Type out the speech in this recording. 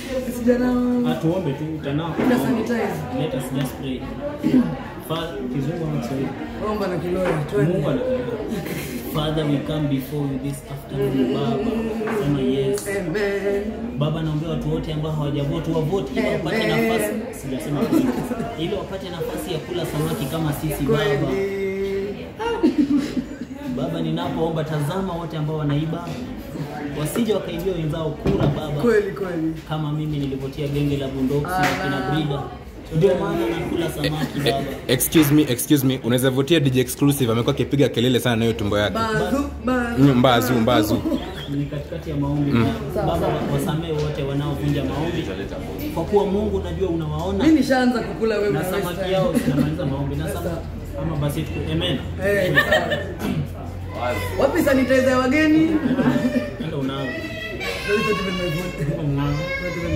Sijana Atuombe tu utanao. Ina sanitize. Let us just pray. Fa kizungu ama Kiswahili? omba na kiloya. Mungu Twende. anakuja. Father, we come before you this afternoon, Baba. Sema yes. Amen. Baba, naombea watu wote ambao hawajavoti wavoti ili wapate Amen. nafasi, sijasema kitu. ili wapate nafasi ya kula samaki kama sisi Baba. Kweli. Baba, ninapoomba tazama wote ambao wanaiba wasije wakaibia wenzao kura Baba, Kweli kweli. kama mimi nilivotia genge la bundoksi na Ala. kina Brida, ndio maana nakula samaki Baba. excuse me excuse me unaweza vutia dj exclusive amekuwa akipiga kelele sana na hiyo tumbo yake Bazu, bazu. Mm, mbazu mbazu ni katikati ya maombi Baba, wasamehe wote wanaovunja maombi, kwa kuwa Mungu unajua unawaona Mimi nishaanza kukula wewe na na samaki Western. yao zinamaliza maombi na samaki ama basi tuku amen. Eh, sawa. Wapi sanitizer ya wageni? Ndio unao Ndio hizo tumemevuta. unao Ndio